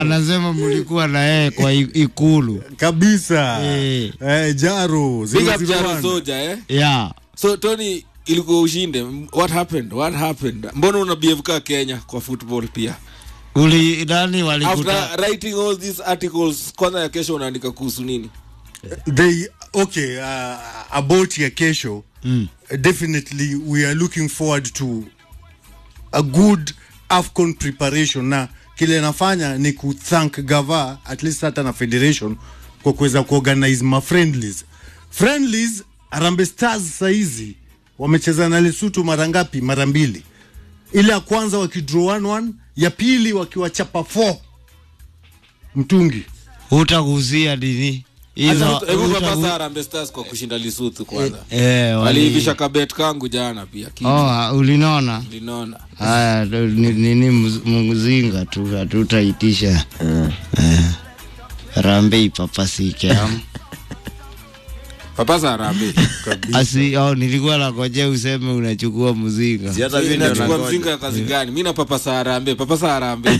anasema mlikuwa na yeye kwa i- ikulu kabisa Eh. eh, jaro Big up 001. Jaro Soja, eh? yeah. So Tony, ilikuwa ushinde. What happened? What happened? Mbona una behave ka Kenya kwa football pia? uli nani walikuta After writing all these articles, kwanza ya kesho unaandika kuhusu nini? they okay uh, about ya kesho Mm. definitely we are looking forward to a good afcon preparation na kile nafanya ni kuthank gava at least hata na federation kwa kuweza kuorganize ma friendlies friendlies arambe stars saizi wamecheza na lesutu mara ngapi mara mbili ile ya kwanza wakidraw 1-1 ya pili wakiwachapa 4 mtungi utagusia nini hizo Hebu- hebu utagu- papasa Harambee Stars kwa kushinda Lesotho kwanza. eh, wali- Waliivisha kabet kangu jana pia. Kidi. oh, ulinona Linaona. haya ni- nini muz- mzinga tu hatutaitisha eh. rambe ipapasike am Papasa Harambee. asi oh, nilikuwa nagoje useme unachukua mzinga Si hata mimi ndio Nachukua nangoja. mzinga ya kazi gani? Mimi na papasa Harambee. Papasa Harambee.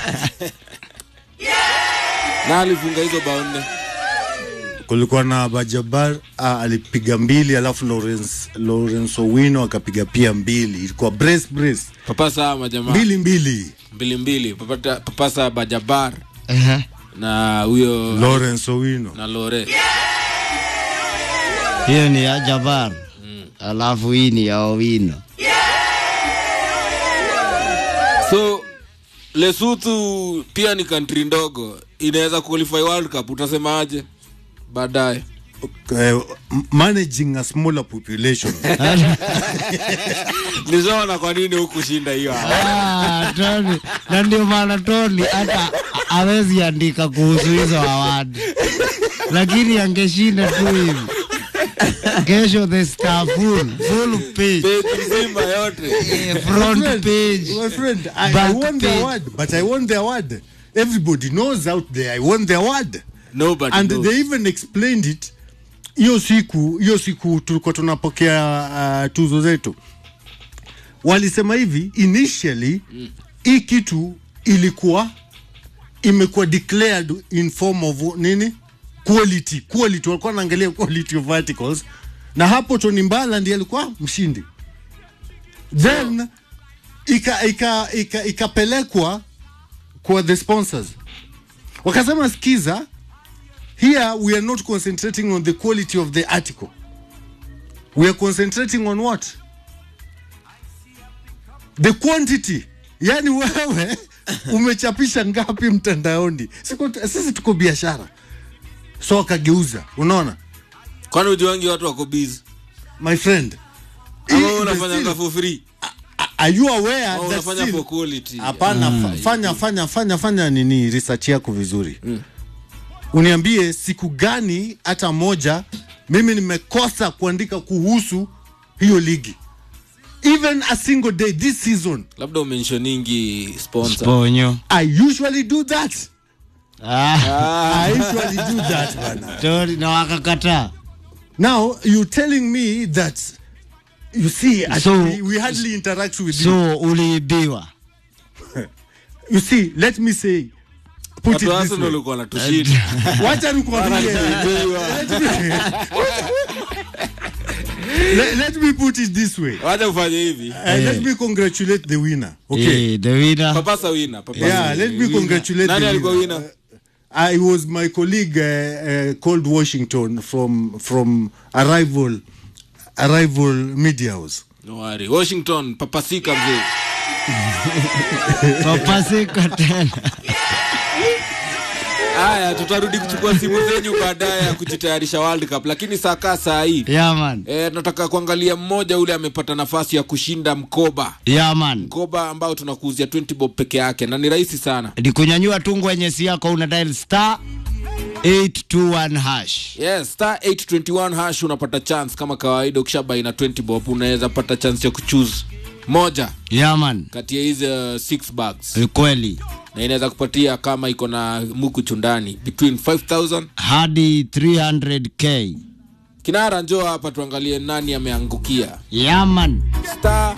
Na alifunga hizo bao nne. kulikuwa na Bajabar ah, alipiga mbili alafu Lawrence, Lawrence Owino akapiga pia mbili ilikuwa brace brace Papasa hawa majamaa. mbili mbili mbili mbili Papata- papasa bajabar Ehe. na huyo Lawrence Owino na lore hiyo ni ya jabar alafu hii ni ya owino so lesuthu pia ni kantri ndogo inaweza qualify world cup utasemaje baadaye uh, managing a smaller population nizaona kwa nini hukushinda hiyo Ah, Tony. na ndio maana Tony hata awezi andika kuhusu hizo awadi, lakini angeshinda tu hivi. Kesho the star full, full page, peji nzima yote eh, front page. my friend I, I Back won the page. award but I won the award everybody knows out there I won the award nobody and knows. they even explained it hiyo siku hiyo siku tulikuwa tunapokea uh, tuzo zetu walisema hivi initially hii kitu ilikuwa imekuwa declared in form of nini quality quality walikuwa wanaangalia quality of articles na hapo Tony Mbala ndiye alikuwa mshindi then ika ika ika ikapelekwa kwa the sponsors wakasema skiza here we are not concentrating on the quality of the article we are concentrating on what the quantity yani wewe umechapisha ngapi mtandaoni Siku- sisi tuko biashara so akageuza unaona kwani ujuangi watu wako busy my friend ama hii wewe is unafanyanga still- for free are you aware au that unafanya still- for quality hapana fa- fanya fanya fanya fanya nini research yako vizuri uniambie siku gani hata moja mimi nimekosa kuandika kuhusu hiyo ligi even a single day this season labda umentioningi sponsor Ponyo. i usually do that Ah, i usually do that bana Tony na wakakataa. now you telling me that you see So- actually, we hardly interact with you So uliibiwa. you see let me say put watu it wa this Arsenal way walikuwa wanatushinda wacha nikwambie let, let me put it this way wacha ufanye hivi uh, let me congratulate the winner okay Eh, the winner. papasa wina papasa yeah wina. let me congratulate nani the alikuwa winner. wina I was my colleague uh, uh, called Washington from from a rival a rival media house. no worry washington papasika mzee Papasika tena. haya tutarudi kuchukua simu zenyu baadaye ya kujitayarisha world cup lakini saa kaa saa hii Yeah man. E, nataka kuangalia mmoja ule amepata nafasi ya kushinda mkoba Yeah man. mkoba ambao tunakuuzia 20 bob peke yake na ni rahisi sana Ni kunyanyua tu kwenye si yako una dial star 821 hash. yes star 821 hash unapata chance kama kawaida ukishabai na 20 bob unaweza pata chance ya kuchoose moja Yeah man. kati ya hizi uh, six bags Ni kweli. na inaweza kupatia kama iko na muku chundani between 5000 Hadi 300k. kinara njoo hapa tuangalie nani ameangukia Yeah man. star